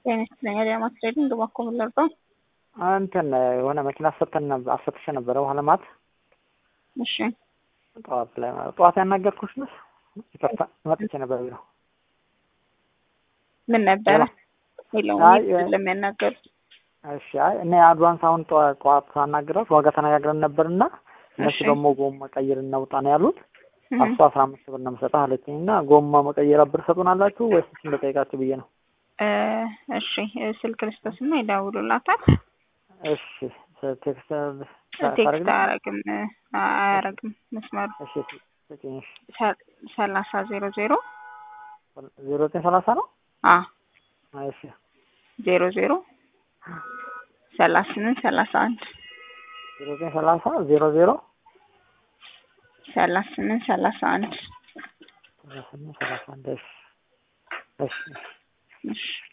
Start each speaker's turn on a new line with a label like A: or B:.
A: ጤና ይስጥልኝ አዲያማት ትሬዲንግ ባኮ ምለርጠው
B: እንትን የሆነ መኪና አሰተን አሰትሸ ነበረ ውሃ ልማት
A: እሺ
B: ጠዋት ላይ ጠዋት ያናገርኩሽ ነሽ? ይቅርታ መጥቼ ነበር ቢሮ
A: ምን ነበረ
B: አይ፣
A: የለውም ለሚያናገሩት
B: እሺ አይ እኔ አድቫንስ አሁን ጠዋ- ጠዋት ሳናግራት ዋጋ ተነጋግረን ነበርና እነሱ
A: እሺ።
B: ደግሞ ጎማ መቀየር እናውጣ ነው ያሉት።
A: እህ፣
B: እሱ አስራ አምስት ብር ነው የምሰጠህ አለችኝ እና ጎማ መቀየር ብር ሰጡናላችሁ ወይስ እሱን ልጠይቃችሁ ብዬ ነው።
A: እ፣ እሺ እ፣ ስልክ ልስጠስና ይደውሉላታል።
B: እሺ ቴክስት
A: ቴክስት አያረግም እ፣ አያረግም መስመሩ
B: እሺ ስጪኝ። እሺ
A: ሰ- ሰላሳ ዜሮ ዜሮ
B: ዜሮ ዘጠኝ ሰላሳ ነው።
A: አ
B: እሺ
A: ዜሮ ዜሮ ሰላሳ ስምንት ሰላሳ አንድ
B: ዜሮ ዘጠኝ ሰላሳ ዜሮ ዜሮ
A: ሰላሳ ስምንት ሰላሳ አንድ
B: ሰላሳ ስምንት ሰላሳ አንድ እሺ እሺ
A: እሺ